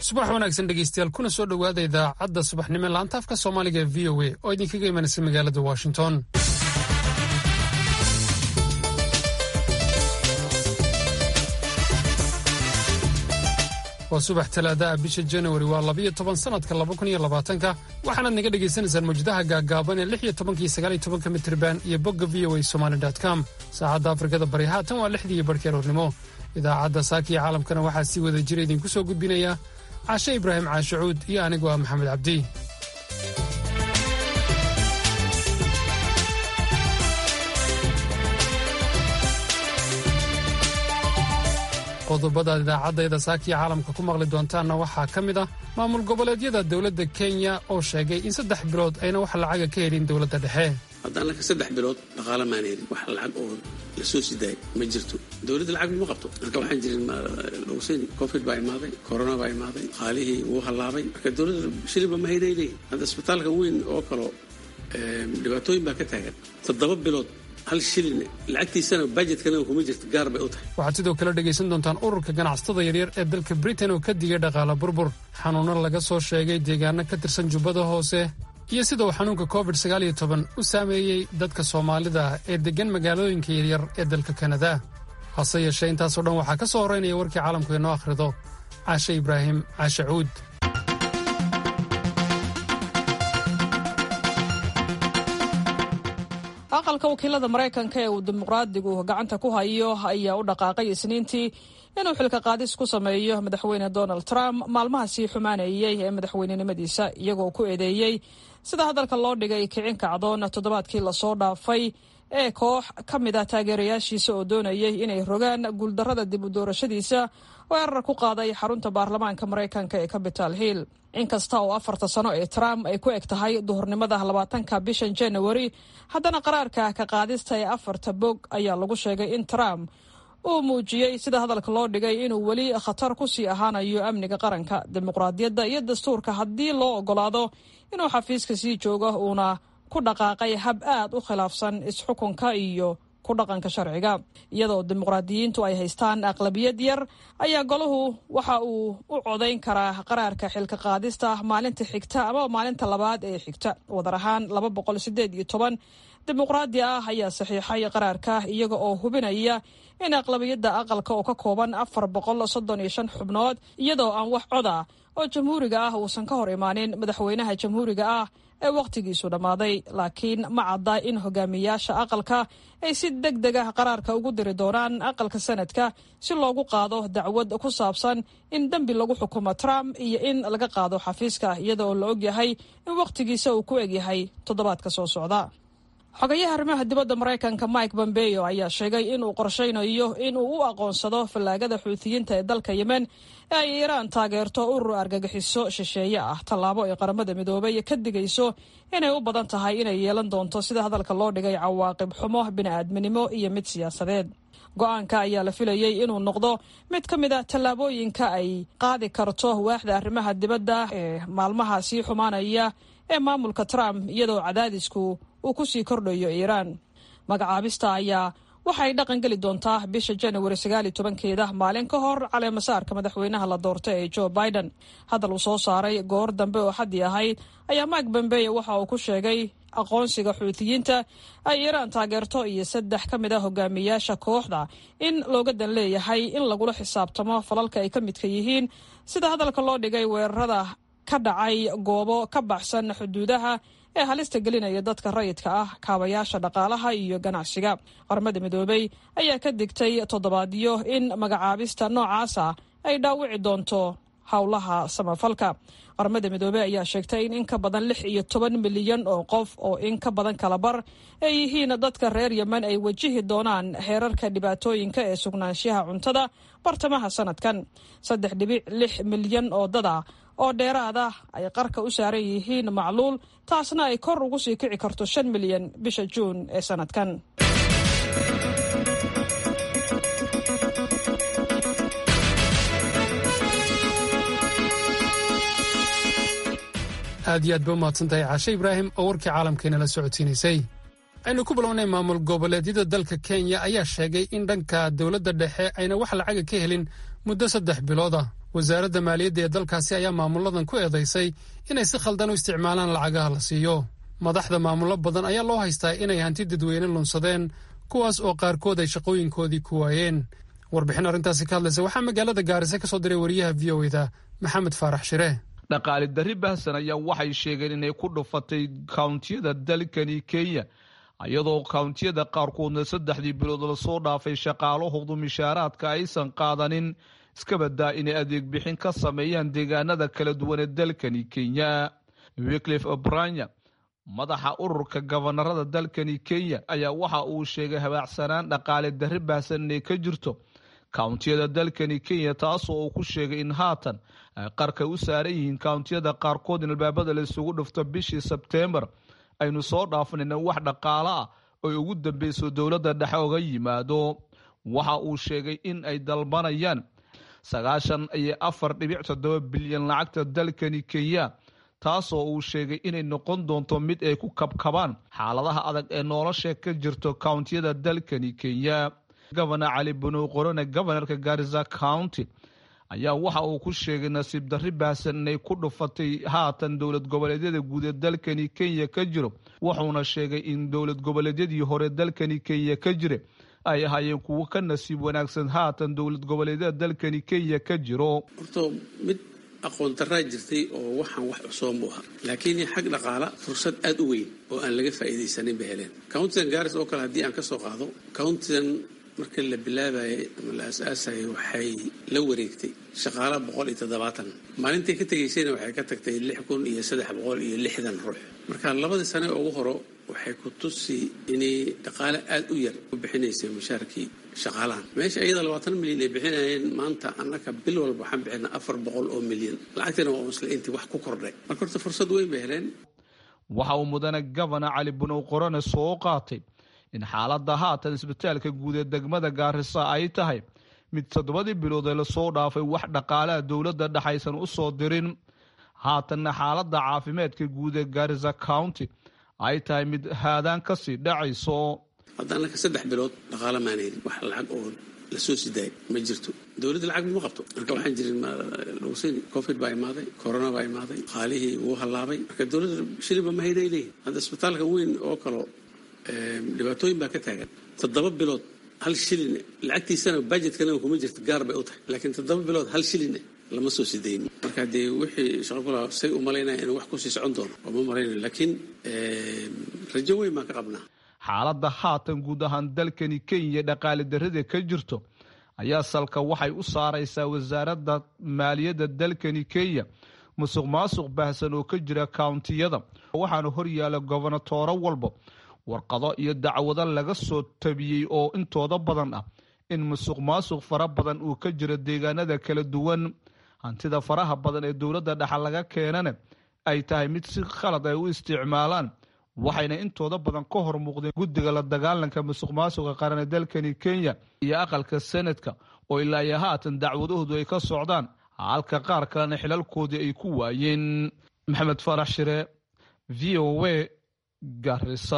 subax wanaagsan dhegeystayaal kuna soo dhowaada idaacadda subaxnimo laanta afka soomaaliga ee v o a oo idinkaga imanaysa magaalada washington waa subax talaadaah bisha januari waa labiyo toban sannadka laba kun iyo labaatanka waxaanaad naga dhagaysanaysaan mawjadaha gaaggaaban ee lix iyo tobankiyo sagaaliyo tobanka mitriban iyo bogga v o a somali com saacadda afrikada bari haatan waa lixdii iyo barhkii aroornimo idaacadda saakiya caalamkana waxaa sii wada jira idinku soo gudbinaya caashe ibraahim caashacuud iyo anigu ah maxamed cabdi qodobadaad idaacaddayda saakiya caalamka ku maqli doontaanna waxaa ka mid ah maamul goboleedyada dowladda kenya oo sheegay in saddex bilood ayna wax lacaga ka helin dowladda dhexe haddaan laka saddex bilood dhaqaala maan helin wax lacag oo la soo sidaay ma jirto dowladda lacag ma qabto marka waxaan jirin logusayni covid baa imaaday corona baa imaaday qaalihii wuu hallaabay marka dowladda shiliba ma haynay leeyihin hadda isbitaalka weyn oo kalo dhibaatooyin baa ka taagan toddoba bilood hal shilin lacagtiisana bajetkana kuma jirto gaar bay u tahay waxaad sidoo kale dhegaysan doontaan ururka ganacsatada yaryar ee dalka britain oo ka digay dhaqaala burbur xanuuno laga soo sheegay deegaano ka tirsan jubbada hoose iyo sida uu xanuunka covid sagaaliyo toban u saameeyey dadka soomaalida ah ee deggan magaalooyinka yaryar ee dalka kanada hase yeeshee intaasoo dhan waxaa ka soo horraynaya warkii caalamku inoo akhrido caashe ibraahim caashe cuud aqalka wakiilada maraykanka ee uu dimuqraadigu gacanta ku hayo ayaa u dhaqaaqay isniintii inuu xilka qaadis ku sameeyo madaxweyne donald trump maalmaha sii xumaanayey ee madaxweynenimadiisa iyagoo ku eedeeyey sida hadalka loo dhigay kicin kacdoon toddobaadkii lasoo dhaafay ee koox ka mid ah taageerayaashiisa oo doonayay inay rogaan guuldarrada dib u doorashadiisa oo erar ku qaaday xarunta baarlamaanka maraykanka ee capital hill inkasta oo afarta sano ee trump ay ku eg tahay duhurnimada labaatanka bishan januari haddana qaraarka ka qaadista ee afarta bog ayaa lagu sheegay in trump uu muujiyey sida hadalka loo dhigay inuu weli khatar ku sii ahaanayo amniga qaranka dimuqraadiyadda iyo dastuurka haddii loo ogolaado inuu xafiiska sii joogo uuna ku dhaqaaqay hab aad u khilaafsan isxukunka iyo ku dhaqanka sharciga iyadoo dimuqraadiyiintu ay haystaan aqlabiyad yar ayaa golahu waxa uu u codayn karaa qaraarka xilka qaadista maalinta xigta ama maalinta labaad ee xigta wadar ahaan laba boqol sideed iyo toban dimuqraadi ah ayaa saxiixay qaraarka iyaga oo hubinaya in aqlabiyadda aqalka oo ka kooban afar boqol soddon iyo shan xubnood iyadoo aan wax coda oo jamhuuriga ah uusan ka hor imaanin madaxweynaha jamhuuriga ah ee wakhtigiisu dhammaaday laakiin ma cadda in hogaamiyaasha aqalka ay si deg deg ah qaraarka ugu diri doonaan aqalka sanadka si loogu qaado dacwad ku saabsan in dembi lagu xukumo trump iyo in laga qaado xafiiska iyada oo la ogyahay in wakhtigiisa uu ku egyahay toddobaadka soo socda xogayaha arrimaha dibadda maraykanka mike bombeo ayaa sheegay inuu qorshaynayo inuu u aqoonsado fallaagada xuutiyiinta ee dalka yemen ee ay iiraan taageerto urur argagixiso shisheeye ah tallaabo ay qaramada midoobay ka digayso inay u badan tahay inay yeelan doonto sida hadalka loo dhigay cawaaqib xumo bini'aadminimo iyo mid siyaasadeed go-aanka ayaa la filayey inuu noqdo mid ka mid a tallaabooyinka ay qaadi karto waaxda arrimaha dibadda ee maalmaha sii xumaanaya ee maamulka trump iyadoo cadaadisku uu ku sii kordhayo iiraan magacaabista ayaa waxay dhaqan geli doontaa bisha januari sagaal iyo tobankeeda maalin ka hor caleemasaarka madaxweynaha la doorta ee joe biden hadal uu soo saaray goor dambe oo xaddii ahayd ayaa mike bombeye waxa uu ku sheegay aqoonsiga xuutiyiinta ay iiraan taageerto iyo saddex ka mid a hogaamiyaasha kooxda in looga dan leeyahay in lagula xisaabtamo falalka ay ka midka yihiin sida hadalka loo dhigay weerarada ka dhacay goobo ka baxsan xuduudaha ee halista gelinaya dadka rayidka ah kaabayaasha dhaqaalaha iyo ganacsiga qaramada midoobey ayaa ka digtay toddobaadyo in magacaabista noocaasa ay dhaawici doonto howlaha samafalka qaramada midoobey ayaa sheegtay in in ka badan lix iyo toban milyan oo qof oo in ka badan kala bar ay yihiin dadka reer yemen ay wajihi doonaan heerarka dhibaatooyinka ee sugnaanshaha cuntada bartamaha sanadkan saddex dhibic lix milyan oo dada oo dheeraada ay qarka u saaran yihiin macluul taasna ay kor ugu sii kici karto shan milyan bisha juun ee sanadkan aad iyo aad ba u mahadsantahay caashe ibraahim oo warkii caalamkeena la socodsiinaysay aynu ku bilownay maamul goboleedyada dalka kenya ayaa sheegay in dhanka dowladda dhexe ayna wax lacaga ka helin muddo saddex bilood ah wasaaradda maaliyadda ee dalkaasi ayaa maamulladan ku eedaysay inay si khaldan u isticmaalaan lacagaha la siiyo madaxda maamullo badan ayaa loo haystaa inay hanti dadweyne lunsadeen kuwaas oo qaarkood ay shaqooyinkoodii ku waayeen warbixin arrintaasi ka hadlaysa waxaa magaalada gaarisa ka soo diray wariyaha v o eda maxamed faarax shire dhaqaali darri bahsan ayaa waxay sheegeen inay ku dhufatay kawntiyada dalkani kenya iyadoo kawntiyada qaarkoodna saddexdii bilood lasoo dhaafay shaqaalahoodu mishaaraadka aysan qaadanin iska badaa inay adeeg bixin ka sameeyaan deegaanada kala duwan ee dalkani kenya wiclif obranya madaxa ururka gabanarada dalkani kenya ayaa waxa uu sheegay habaacsanaan dhaqaale darri baahsan inay ka jirto kawntiyada dalkani kenya taasoo uu ku sheegay in haatan ay qarka u saaran yihiin kawntiyada qaarkood in albaabada la isugu dhufto bishii sebteembar aynu soo dhaafanayna wax dhaqaalo ah oy ugu dambeyso dowladda dhexe oga yimaado waxa uu sheegay in ay dalbanayaan sagaashan iyo afar dhibic toddoba bilyan lacagta dalkani kenya taasoo uu sheegay inay noqon doonto mid ay ku kabkabaan xaaladaha adag ee nolosha ka jirto kawntiyada dalkani kenya gobana cali bunow qorone gobanarka garisa county ayaa waxa uu ku sheegay nasiib darri baahsan inay ku dhufatay haatan dowlad goboleedyada guud ee dalkani kenya ka jiro wuxuuna sheegay in dowlad goboleedyadii hore dalkani kenya ka jira ay ahaayeen kuwo ka nasiib wanaagsan haatan dowlad goboleedyada dalkani kenya ka jiro horto mid aqoon daraa jirtay oo waxaan wax cusooban buu ahaa laakiin xag dhaqaala fursad aada u weyn oo aan laga faa'iidaysanin bay heleen countidan garis oo kale haddii aan ka soo qaado countidan marka la bilaabayay ama la aas-aasayay waxay la wareegtay shaqaala boqol iyo toddobaatan maalintay ka tegaysayna waxay ka tagtay lix kun iyo saddex boqol iyo lixdan ruux marka labadii sane ugu horo waxay ku tusi inay dhaqaale aada u yar u bixinaysay mushaarkii shaqaalahan meesha iyada labaatan milyan ay bixinayeen maanta annaka bil walba waxaan bixinaa afar boqol oo milyan lacagtina waa isla intii wax ku kordhay marka horta fursad weyn bay heleen waxa uu mudane gobana cali bunow qorone soo qaatay in xaaladda haatan isbitaalka guud ee degmada gaarisa ay tahay mid toddobadii bilood ee lasoo dhaafay wax dhaqaalaha dowladda dhexaysan u soo dirin haatanna xaaladda caafimaadka guud ee gaarisa county ay tahay mid haadaan kasii dhacayso hadda annaka saddex bilood dhaqaala maan helin wax lacag oo lasoo sidaay ma jirto dowladda lacag ma qabto marka waxaan jirin lagusini covid baa imaaday corona baa imaaday qaalihii wuu hallaabay marka dowladda shilinba ma haynay leeyihin hadda isbitaalka weyn oo kalo dhibaatooyin baa ka taagan toddoba bilood hal shilin lacagtiisana bajetkana kuma jirto gaar bay u tahay laakiin toddoba bilood hal shilin lama soo sidaynin marka dee wixii shaqo kula say u malaynaya inuu wax kusii socon doono oo ma malaynayo laakiin rajo weyn baan ka qabnaa xaaladda haatan guud ahaan dalkani kenya dhaqaali darrida ka jirto ayaa salka waxay u saaraysaa wasaaradda maaliyadda dalkani kenya musuq maasuq baahsan oo ka jira kawntiyada waxaana hor yaala gobonatooro walba warqado iyo dacwado laga soo tabiyey oo intooda badan ah in musuq maasuq fara badan uu ka jiro deegaanada kala duwan hantida faraha badan ee dowladda dhexa laga keenana ay tahay mid si khalad ay u isticmaalaan waxayna intooda badan ka hor muuqdeen guddiga la dagaalanka musuq maasuqa qaran ee dalkani kenya iyo aqalka senadka oo ilaa iyo haatan dacwadahoodu ay ka socdaan halka qaar kalena xilalkoodii ay ku waayeen maxamed farax shire v o a garisa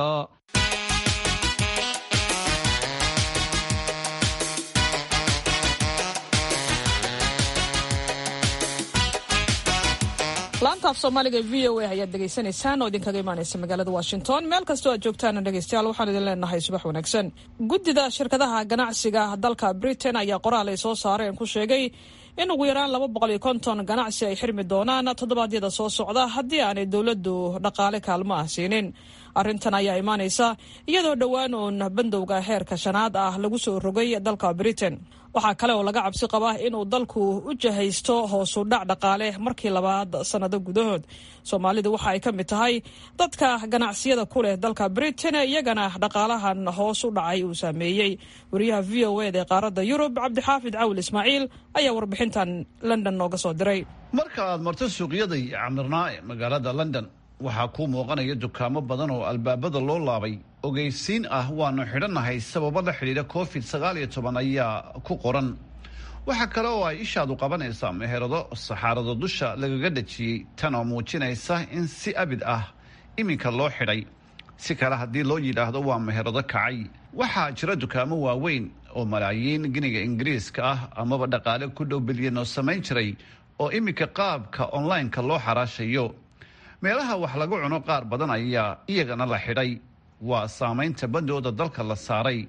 laanta af soomaaliga v o a ayaad dhegaysanaysaan oo idinkaga imaanaysa magaalada washington meel kastoo aad joogtaan dhegeystayaal waxaan idin leenahay subax wanaagsan guddida shirkadaha ganacsiga dalka britain ayaa qoraal ay soo saareen ku sheegay in ugu yaraan laba boqol iyo konton ganacsi ay xirmi doonaan toddobaadyada soo socda haddii aanay dowladdu dhaqaale kaalmo ah siinin arrintan ayaa imaanaysa iyadoo dhowaan uun bandowga heerka shanaad ah lagu soo rogay dalka britain waxaa kale oo laga cabsi qabaa inuu dalku u jahaysto hoosu dhac dhaqaale markii labaad sannado gudahood soomaalidu waxa ay ka mid tahay dadka ganacsiyada ku leh dalka britain iyagana dhaqaalahan hoos u dhacay uu saameeyey wariyaha v o eda ee qaaradda yurub cabdixaafid cawil ismaaciil ayaa warbixintan london nooga soo diray marka aad marto suuqyada iyo camirnaa ee magaalada london waxaa kuu muuqanaya dukaamo badan oo albaabada loo laabay ogeysiin ah waanu xidhannahay sababo la xidhiidha covid sagaal iyo toban ayaa ku qoran waxaa kale oo ay ishaadu qabanaysaa meherado saxaarado dusha lagaga dhajiyey tan oo muujinaysa in si abid ah iminka loo xidhay si kale haddii loo yidhaahdo waa meherado kacay waxaa jira dukaamo waaweyn oo malaayiin giniga ingiriiska ah amaba dhaqaale ku dhow bilyan oo samayn jiray oo iminka qaabka online-ka loo xaraashayo meelaha wax lagu cuno qaar badan ayaa iyagana la xidhay waa saamaynta bandooda dalka la saaray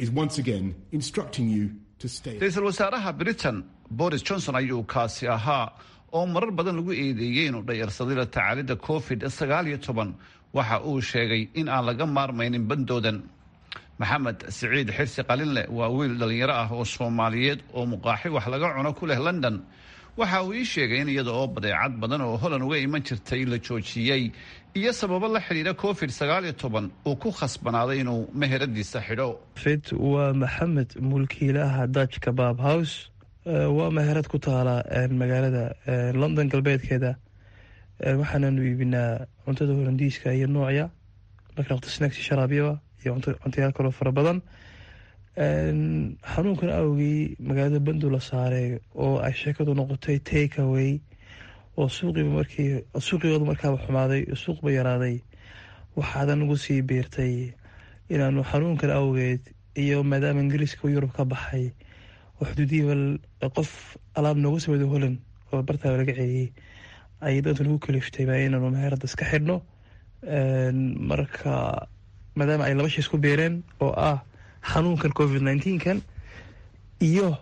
ra-iisul wasaaraha britain boris johnson ayuu kaasi ahaa oo marar badan lagu eedeeyey inuu dhayarsaday la tacaalidda covid sagaal iyo toban waxa uu sheegay in aan laga maarmaynin bandoodan maxamed siciid xirsi qalinleh waa wiil dhallinyaro ah oo soomaaliyeed oo muqaaxi wax laga cuno ku leh london waxa uu ii sheegay in iyada oo badeecad badan oo holan uga iman jirtay la joojiyey iyo sababo la xidhiidha covid sagaal iyo toban uu ku khasbanaaday inuu meheradiisa xidho fid waa maxamed mulkiilaha dutch kabaab house waa meherad ku taala magaalada london galbeedkeeda waxaananu iibinaa cuntada holandiiska iyo noocya marka naqta snacks sharaabyaba iyo cuntayaal kaloo fara badan xanuunkan awgii magaalada bandu la saaray oo ay sheekadu noqotay take away oo suuqiiba markii suuqigooda markaaba xumaaday suuqba yaraaday waxaadan ugu sii biirtay inaanu xanuunkan awgeed iyo maadaama ingiriiska yurub ka baxay oo xuduudihiiba qof alaab noogu sameedo holan oo bartaaba laga celiyey ayay danta nagu kaliftay baa inaanu meherada iska xidhno marka maadaama ay laba shay isku biireen oo ah xanuunkan covid nneteen-kan iyo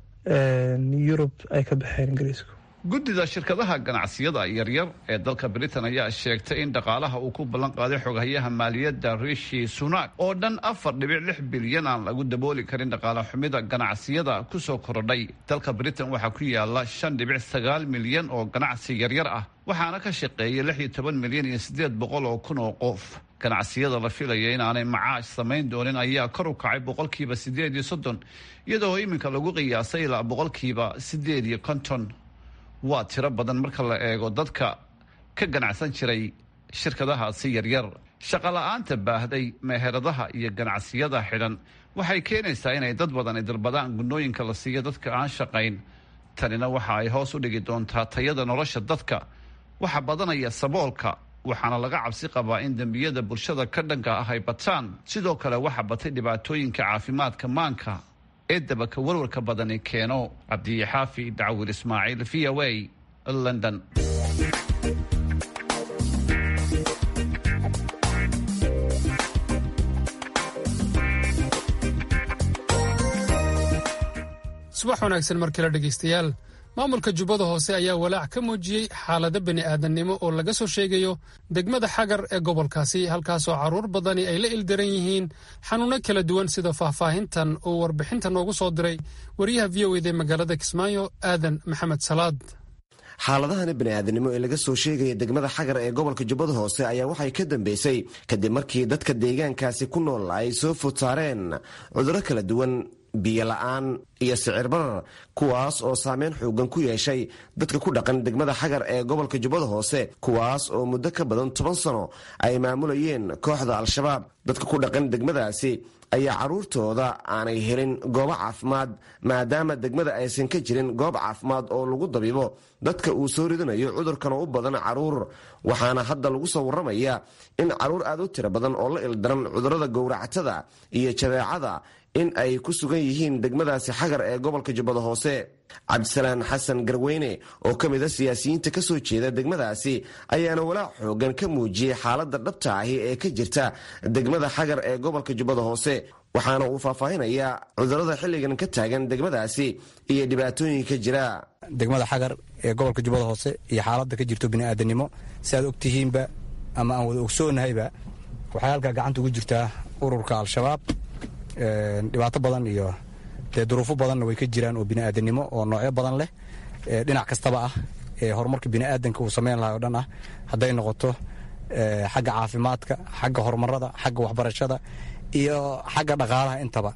yurub ay ka baxeen ingiriisku guddida shirkadaha ganacsiyada yaryar ee dalka britain ayaa sheegtay in dhaqaalaha uu ku ballan qaaday xogayaha maaliyadda rishi sunak oo dhan afar dhibic lix bilyan aan lagu dabooli karin dhaqaale xumida ganacsiyada kusoo korodhay dalka britain waxaa ku yaala shan dhibic sagaal milyan oo ganacsi yaryar ah waxaana ka shaqeeya lix iyo toban milyan iyo siddeed boqol oo kun oo qof ganacsiyada la filaya inaanay macaash samayn doonin ayaa kor u kacay boqolkiiba siddeed iyo soddon iyadoo iminka lagu qiyaasay ilaa boqolkiiba siddeed iyo konton waa tiro badan marka la eego dadka ka ganacsan jiray shirkadahaasi yaryar shaqola'aanta baahday meheradaha iyo ganacsiyada xidhan waxay keenaysaa inay dad badan ay dalbadaan gunnooyinka la siiyo dadka aan shaqayn tanina waxa ay hoos u dhigi doontaa tayada nolosha dadka waxa badanaya saboolka waxaana laga cabsi qabaa in dembiyada bulshada ka dhanka ah ay bataan sidoo kale waxa batay dhibaatooyinka caafimaadka maanka ee dabaka warwarka badani keeno cabdixaafi dacwir ismaaciil v o a london subax wanaagsan mar kale dhegaystayaal maamulka jubbada hoose ayaa walaac ka muujiyey xaalado bini'aadannimo oo laga soo sheegayo degmada xagar ee gobolkaasi halkaasoo carruur badani ay la ildaran yihiin xanuunno kala duwan sida faahfaahintan oo warbixinta noogu soo diray wariyaha v o ed ee magaalada kismaayo aadan maxamed salaad xaaladahani bani'aadanimo ee laga soo sheegaya degmada xagar ee gobolka jubbada hoose ayaa waxay ka dambeysay kadib markii dadka deegaankaasi ku nool ay soo food saareen cudurro kala duwan biyo la-aan iyo sicir barar kuwaas oo saameyn xoogan ku yeeshay dadka ku dhaqan degmada xagar ee gobolka jubbada hoose kuwaas oo muddo ka badan toban sano ay maamulayeen kooxda al-shabaab dadka ku dhaqan degmadaasi ayaa carruurtooda aanay helin goobo caafimaad maadaama degmada aysan ka jirin goob caafimaad oo lagu dabibo dadka uu soo ridanayo cudurkan oo u badan carruur waxaana hadda lagu soo warramaya in carruur aad u tiro badan oo la ildaran cudurrada gowractada iyo jadeecada in ay ku sugan yihiin degmadaasi xagar ee gobolka jubbada hoose cabdisalaan xasan garweyne oo ka mid a siyaasiyiinta ka soo jeeda degmadaasi ayaana walaac xoogan ka muujiyey xaaladda dhabta ahi ee ka jirta degmada xagar ee gobolka jubbada hoose waxaana uu faahfaahinayaa cudurrada xilligan ka taagan degmadaasi iyo dhibaatooyinka jira degmada xagar ee gobolka jubbada hoose iyo xaaladda ka jirto bini'aadanimo si aad ogtihiinba ama aan wada ogsoonnahayba waxay halkaa gacanta ugu jirtaa ururka al-shabaab dhibaato badan iyo dee duruufo badanna way ka jiraan oo bini'aadanimo oo noocyo badan leh dhinac kastaba ah ee horumarka bini'aadanka uu sameyn lahay o dhan ah hadday noqoto xagga caafimaadka xagga horumarada xagga waxbarashada iyo xagga dhaqaalaha intaba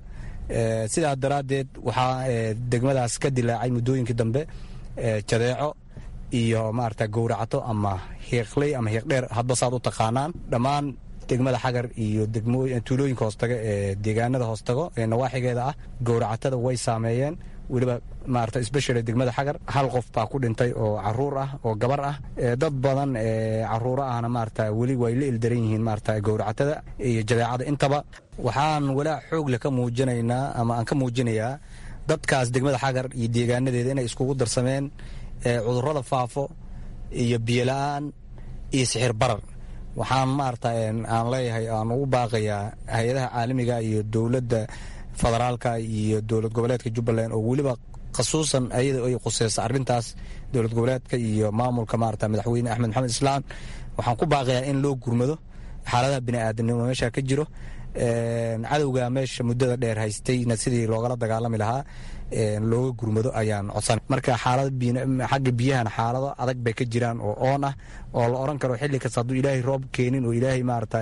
sidaa daraaddeed waxaa degmadaas ka dilaacay muddooyinkii dambe jadeeco iyo maarata gowracato ama hiiqley ama hiiqdheer hadba saad u taqaanaan dhammaan degmada xagar iyo tuulooyinka hoostaga ee deegaanada hoostago ee nawaaxigeeda ah gowracatada way saameeyeen weliba maarata especially degmada xagar hal qof baa ku dhintay oo caruur ah oo gabar ah dad badan caruuro ahna maarata weli way la ildaran yihiin maarata gowracatada iyo jadeecada intaba waxaan walaac xoogle ka muujinaynaa ama aan ka muujinayaa dadkaas degmada xagar iyo deegaanadeeda inay iskugu darsameen cudurrada faafo iyo biyola-aan iyo sixir barar waxaan maarata aan leeyahay aan ugu baaqayaa hay-adaha caalamiga iyo dowladda federaalka iyo dowlad goboleedka jubbaland oo weliba khasuusan ayada ay khuseysa arrintaas dowlad goboleedka iyo maamulka maarata madaxweyne axmed maxamed islaan waxaan ku baaqayaa in loo gurmado xaaladaha bini'aadanimo meesha ka jiro cadowga meesha muddada dheer haystayna sidii loogala dagaalami lahaa looga gurmado ayaan codsan marka xaalada xagga biyahana xaalado adag bay ka jiraan oo oon ah oo la oran karo xilli kasta hadduu ilaahay roob keenin oo ilaahay maarata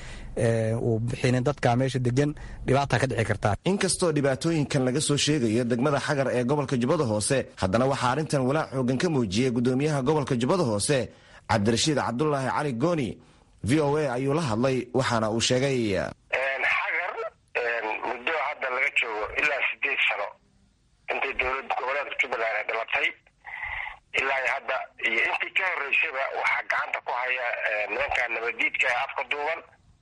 uu bixinin dadka meesha degan dhibaata ka dhici kartaa inkastoo dhibaatooyinkan laga soo sheegayo degmada xagar ee gobolka jubbada hoose haddana waxaa arrintan walaac xoogan ka muujiyey gudoomiyaha gobolka jubbada hoose cabdirashiid cabdulaahi cali gooni v o a ayuu la hadlay waxaana uu sheegay xagar muddo hadda laga joogo ilaa sideed sano intay dowlad goboleedka jubbaland ay dhalatay ilaa hadda iyo intii ka horeysayba waxaa gacanta ku haya nimanka nabadiidka ee afka duuban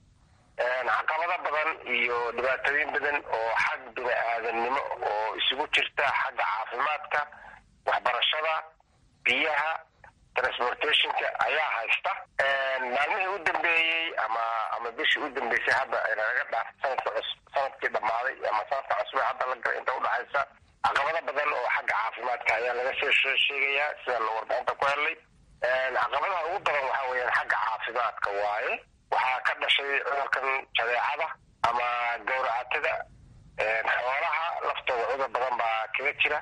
caqabado badan iyo dhibaatooyin badan oo xag bini aadamnimo oo isugu jirta xagga caafimaadka waxbarashada biyaha transportationka ayaa haysta maalmihii u dambeeyey ama ama bishii u dambeysay hadda naga dhaaf sanadka cus sanadkii dhammaaday ama sanadka cusbe hadda la galay inta udhexaysa caqabado badan oo xagga caafimaadka ayaa laga soo sheegayaa sidaan warbixinta ku helnay caqabadaha ugu badan waxaa weeyaan xagga caafimaadka waaye waxaa ka dhashay cudurkan jadeecada ama gowracatada xoolaha laftooda cudur badan baa kaga jira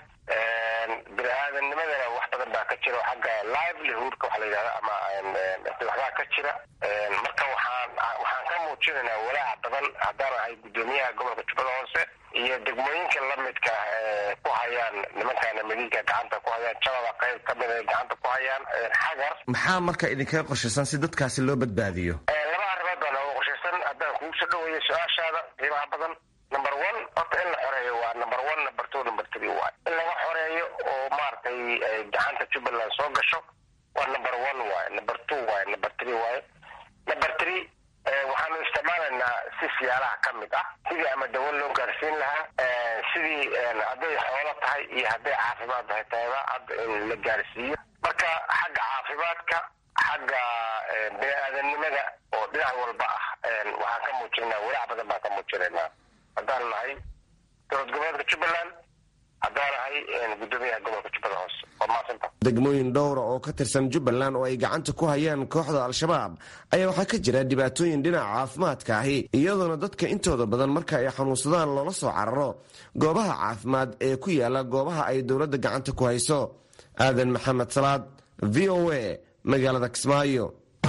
bini aadamnimadana wax badan baa ka jira xagga livelihoodka waxa la yidhahda ama waxbaa ka jira marka waxaan waxaan ka muujinaynaa walaac badan haddaan ahay guddoomiyaha gobolka jubbada hoose iyo degmooyinka lamidka ku hayaan nimankaana madiinka gacanta ku hayaan jabada qayb ka mid ay gacanta ku hayaan xagar maxaa marka idinkaga qorshaysan si dadkaasi loo badbaadiyo laba arrimood baa nooga qorshaysan haddaan kugu soo dhaweeyo su-aashaada qiimaha badan number one horta in la xoreeyo waa number one number two number three waay in laga xoreeyo oo maaragtay gacanta jubbaland soo gasho waa number one waaye number two waaye number three waaye number three waxaanu isticmaalaynaa si siyaalaha ka mid ah sidii ama dawo loo gaarsiin lahaa sidii hadday xoolo tahay iyo hadday caafimaad tahay tahayba hadda in la gaarsiiyo marka xagga caafimaadka xagga bini aadamnimada oo dhinac walba ah waxaan ka muujinaynaa walaac badan baan ka muujinaynaa haddaan nahay dowlad goboleedka jubbaland haddaan nahay guddoomiyaha gobolka jubbada hoose waa maasanta degmooyin dhowra oo ka tirsan jubbaland oo ay gacanta ku hayaan kooxda al-shabaab ayaa waxaa ka jira dhibaatooyin dhinaca caafimaadka ahi iyadoona dadka intooda badan marka ay xanuunsadaan loola soo cararo goobaha caafimaad ee ku yaala goobaha ay dowladda gacanta ku hayso aadan maxamed salaad v o a magaalada kismaayo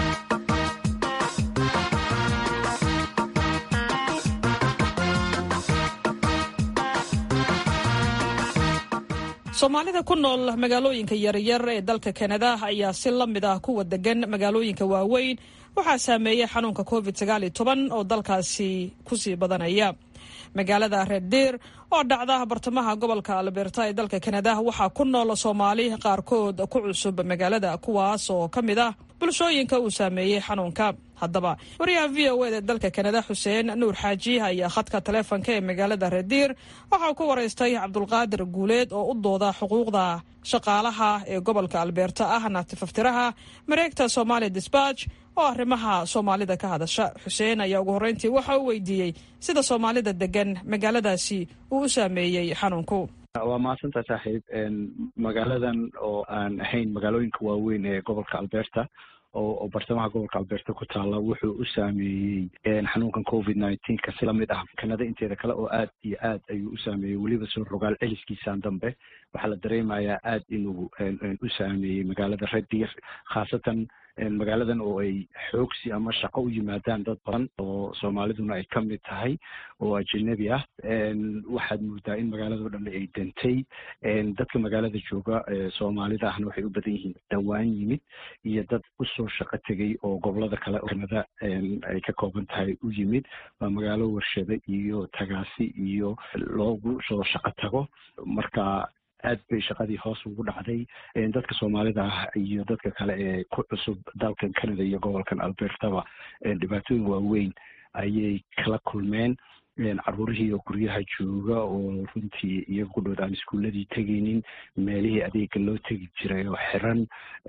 soomaalida ku nool magaalooyinka yaryar ee dalka kanada ayaa si la mid ah kuwa degan magaalooyinka waaweyn waxaa saameeyey xanuunka covid oo dalkaasi kusii badanaya magaalada reeddeer oo dhacda bartamaha gobolka alberta ee dalka kanada waxaa ku nool soomaali qaarkood ku cusub magaalada kuwaas oo ka mid ah bulshooyinka uu saameeyey xanuunka haddaba wariyaha v o ed ee dalka kanada xuseen nuur xaaji ayaa khadka taleefonka ee magaalada reediir waxauu ku waraystay cabdulqaadir guuleed oo u dooda xuquuqda shaqaalaha ee gobolka albeerta ahna tifaftiraha mareegta somaali disbatch oo arrimaha soomaalida ka hadasha xuseen ayaa ugu horreyntii waxa uu weydiiyey sida soomaalida degan magaaladaasi uu u saameeyey xanuunku waa mahadsantaa saaxiib magaaladan oo aan ahayn magaalooyinka waaweyn ee gobolka alberta oo bartamaha gobolka alberta ku taala wuxuu u saameeyey xanuunkan covid nineteenka si lamid ah kanada inteeda kale oo aad iyo aad ayuu u saameeyey weliba soo rogaal celiskiisaan dambe waxaa la dareemayaa aad inuu u saameeyey magaalada red deer khaasatan magaaladan oo ay xoogsi ama shaqo u yimaadaan dad badan oo soomaaliduna ay ka mid tahay oo ajanabi ah waxaad moodaa in magaaladao dhan ay dantay dadka magaalada jooga soomaalida ahna waxay u badan yihiin dhawaan yimid iyo dad usoo shaqo tegay oo gobolada kale kanada ay ka kooban tahay u yimid waa magaalo warshado iyo tagaasi iyo loogu soo shaqo tago marka aad bay shaqadii hoos ugu dhacday dadka soomaalida ah iyo dadka kale ee ku cusub dalkan canada iyo gobolkan albertaba dhibaatooyin waaweyn ayay kala kulmeen caruurihii oo guryaha jooga oo runtii iyaga ku dhood aan iskuuladii tegaynin meelihii adeega loo tegi jiray oo xiran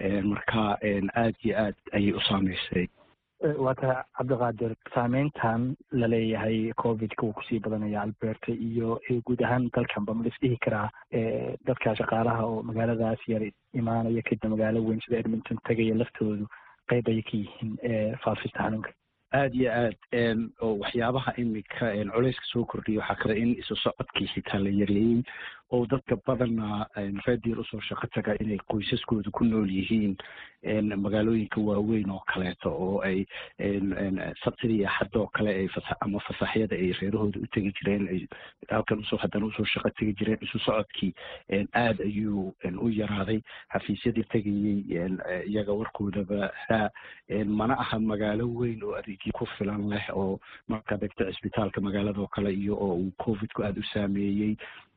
marka aad iyo aad ayay u saameysay waa tahay cabdiqaadir saameyntan laleeyahay covidka uu kusii badanaya alberta iyo guud ahaan dalkanba ma lis dhihi karaa dadka shaqaalaha oo magaaladaas yar imaanaya kadib magaalo weyn sida edmonton tegaya laftoodu qeyb ayay ka yihiin faafista xanuunka aada iyo aad oo waxyaabaha imika culeyska soo kordhiya waxaa kale in isu socodkii xitaa la yareeyey oo dadka badana reediir usoo shaqo taga inay qoysaskooda ku nool yihiin magaalooyinka waaweyn oo kaleeto oo ay sabtidii axadoo kale ay ama fasaxyada ay reerahooda u tegi jireen ay halkan usoo haddana usoo shaqo tegi jireen isu socodkii aad ayuu u yaraaday xafiisyadii tegayey iyaga warkoodaba haa mana aha magaalo weyn oo adeegyo ku filan leh oo markaad egto cisbitaalka magaalado kale iyo oo uu covidku aada u saameeyey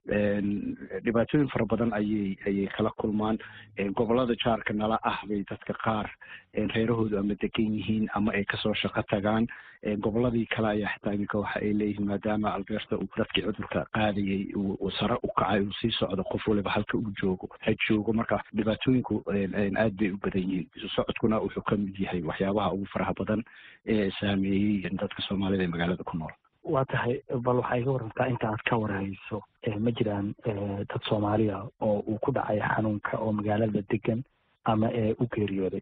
dhibaatooyin fara badan ayay ayay kala kulmaan gobolada jaarka nala ah bay dadka qaar reerahoodu ama degan yihiin ama ay kasoo shaqo tagaan goboladii kale ayaa xitaa iminka waxa ay leeyihiin maadaama alberta uu dadkii cudurka qaadayay uu sare u kacay uu sii socdo qof waliba halka uu joogo ha joogo marka dhibaatooyinku aad bay u badan yihiin isu socodkuna wuxuu ka mid yahay waxyaabaha ugu faraha badan ee saameeyey dadka soomaalida ee magaalada ku nool waa tahay bal waxaa iga warantaa inta aad ka warhayso ma jiraan dad soomaaliya oo uu ku dhacay xanuunka oo magaalada degan ama u geeriyooday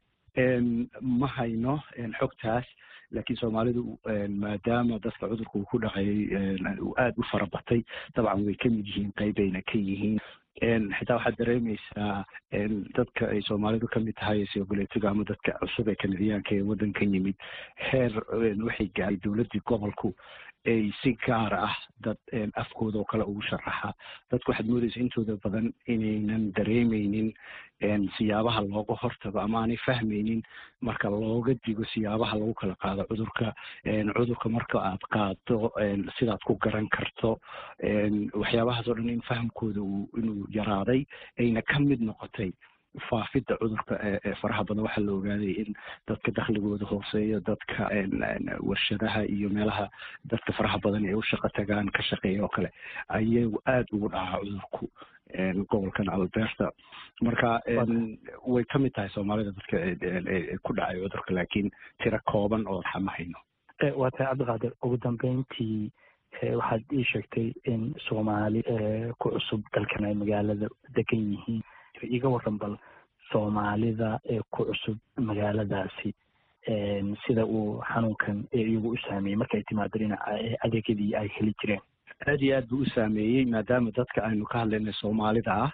ma hayno xogtaas laakiin soomaalidu maadaama dadka cudurka uu ku dhacay uu aada u fara batay dabcan way ka mid yihiin qeybayna ka yihiin xitaa waxaad dareemeysaa dadka ay soomaalidu kamid tahay sogoleetiga ama dadka cusub ee kanadiyaanka ee waddankan yimid heer waxay gaaray dowladdii gobolku ay si gaar ah dad afkooda oo kale ugu sharaxa dadku waxaad moodeysa intooda badan inaynan dareemeynin siyaabaha looga hortago ama aanay fahmeynin marka looga digo siyaabaha lagu kala qaado cudurka cudurka marka aad qaado sidaad ku garan karto waxyaabahaas oo dhan in fahamkooda inuu yaraaday ayna ka mid noqotay faafidda cudurka ee faraha badan waxaa la ogaaday in dadka dakhligooda hooseeyo dadka warshadaha iyo meelaha dadka faraha badan ay u shaqo tagaan ka shaqeeya oo kale ayagu aada ugu dhacaa cudurku gobolkan alberta marka way ka mid tahay soomaalida dadka ku dhacay cudurka laakiin tiro kooban oo xama hayno waa tahay cabdiqaadir ugu dambeyntii waxaad ii sheegtay in soomaali ku cusub dalkan ay magaalada degan yihiin iga waran bal soomaalida ee ku cusub magaaladaasi sida uu xanuunkan iyagu u saameeyey markay timaado dhinaca adeegyadii ay heli jireen aada iyo aad buu u saameeyey maadaama dadka aynu ka hadlaynay soomaalida ah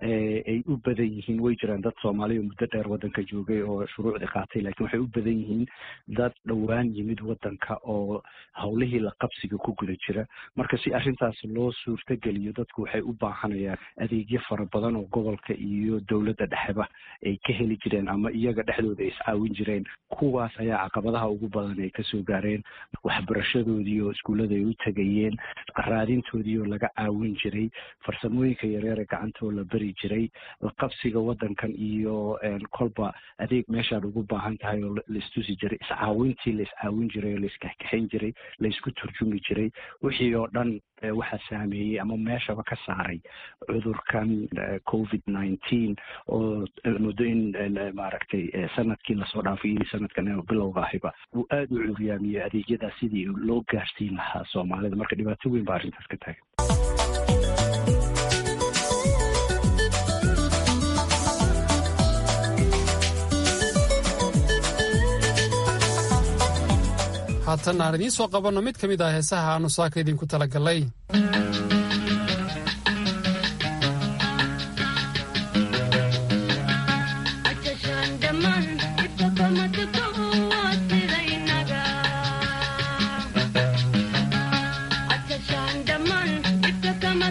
ay u badan yihiin way jiraan dad soomaaliya muddo dheer waddanka joogay oo shuruucdii qaatay lakin waxay u badan yihiin dad dhowaan yimid waddanka oo howlihii la qabsiga ku guda jira marka si arrintaas loo suurtogeliyo dadku waxay u baahanayaan adeegyo fara badan oo gobolka iyo dowladda dhexeba ay ka heli jireen ama iyaga dhexdooda ay iscaawin jireen kuwaas ayaa caqabadaha ugu badan ay kasoo gaareen waxbarashadoodii oo iskuullada ay u tegayeen raadintoodii oo laga caawin jiray farsamooyinka yareer ee gacantoo la beri jiray laqabsiga waddankan iyo kolba adeeg meeshaad ugu baahan tahay oo laistusi jiray iscaawintii la iscaawin jiray oo laiskaxkaxayn jiray laisku turjumi jiray wixii oo dhan waxaa saameeyey ama meeshaba ka saaray cudurkan covid nineteen oo muddo in maaragtay sanadkii lasoo dhaafay iyo sanadkan bilowga ahiba uu aada u curyaamiyey adeegyadaas sidii loo gaarsiin lahaa soomaalida marka dhibaato weyn baa arrintaas ka taagan haatan aan idiin soo qabanno mid ka mid ah heesaha aannu saaka idinku talagallay Thank you.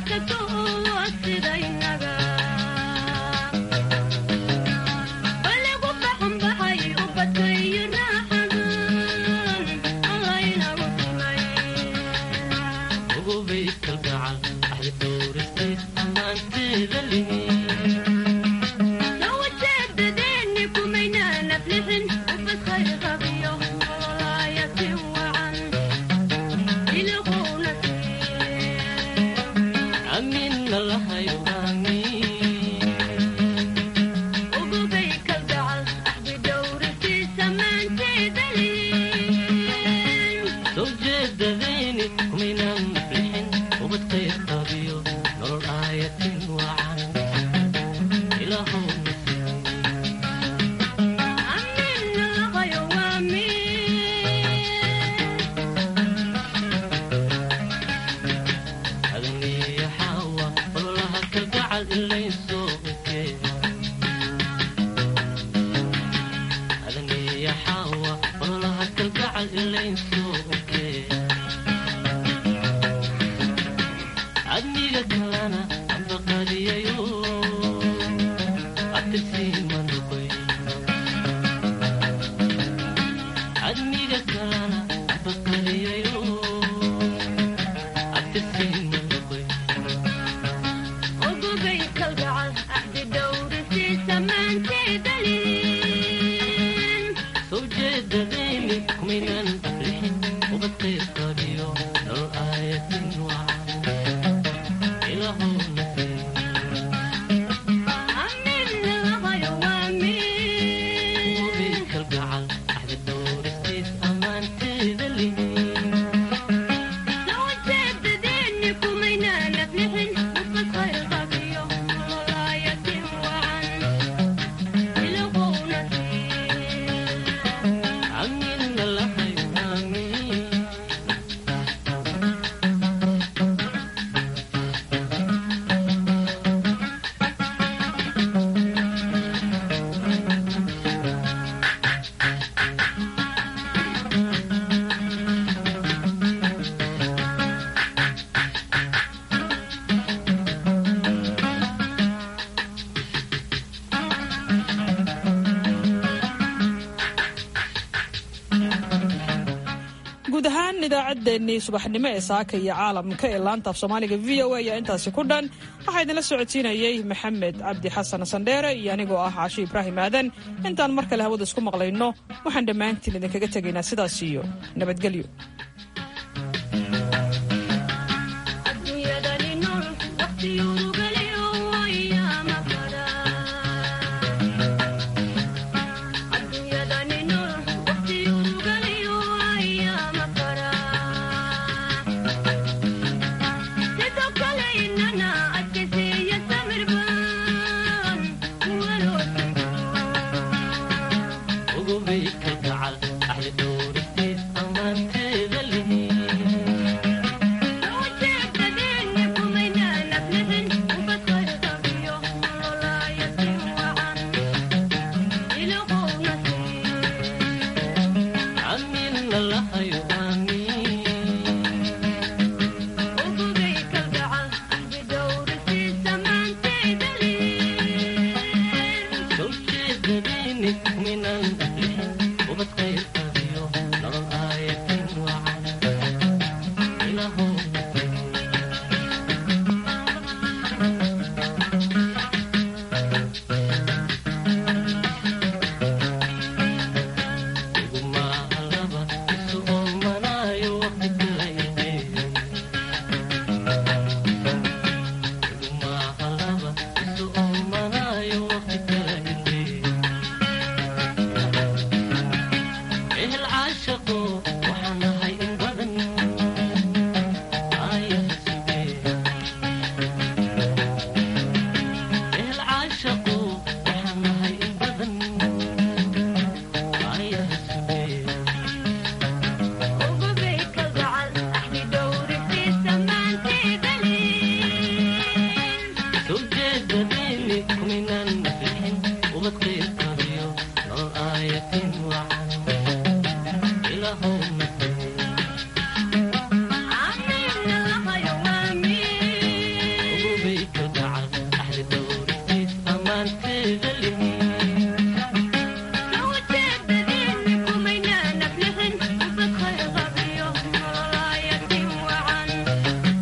guud ahaan idaacaddeenii subaxnimo ee saaka iyo caalamka ee laanta af soomaaliga v o a ayaa intaasi ku dhan waxaa idinla socodsiinayey maxamed cabdi xasan sandheere iyo anigoo ah caashi ibraahim aadan intaan mar kale hawada isku maqlayno waxaan dhammaantiin idinkaga tegaynaa sidaas iyo nabadgelyo